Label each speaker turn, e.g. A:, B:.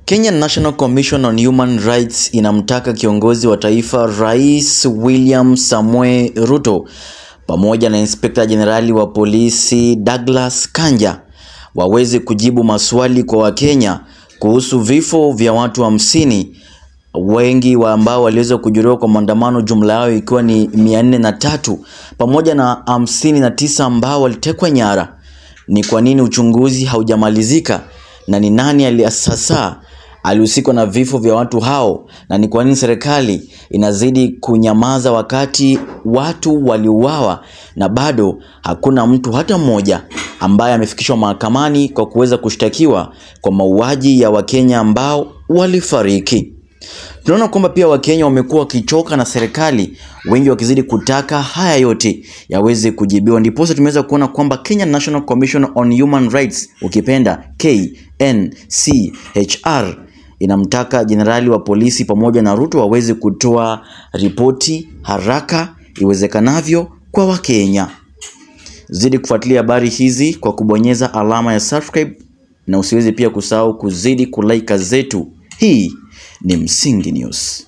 A: Kenya National Commission on Human Rights inamtaka kiongozi wa taifa Rais William Samoei Ruto pamoja na Inspekta Jenerali wa polisi Douglas Kanja waweze kujibu maswali kwa Wakenya kuhusu vifo vya watu hamsini wengi wa ambao waliweza kujeruhiwa kwa maandamano, jumla yao ikiwa ni mia nne na tatu pamoja na hamsini na tisa ambao walitekwa nyara. Ni kwa nini uchunguzi haujamalizika na ni nani sasa alihusika na vifo vya watu hao, na ni kwa nini serikali inazidi kunyamaza wakati watu waliuawa na bado hakuna mtu hata mmoja ambaye amefikishwa mahakamani kwa kuweza kushtakiwa kwa mauaji ya Wakenya ambao walifariki. Tunaona kwamba pia Wakenya wamekuwa wakichoka na serikali, wengi wakizidi kutaka haya yote yaweze kujibiwa. Ndiposa tumeweza kuona kwamba Kenya National Commission on Human Rights, ukipenda KNCHR, inamtaka jenerali wa polisi pamoja na Ruto waweze kutoa ripoti haraka iwezekanavyo kwa Wakenya. Zidi kufuatilia habari hizi kwa kubonyeza alama ya subscribe na usiweze pia kusahau kuzidi kulike zetu. Hii ni Msingi News.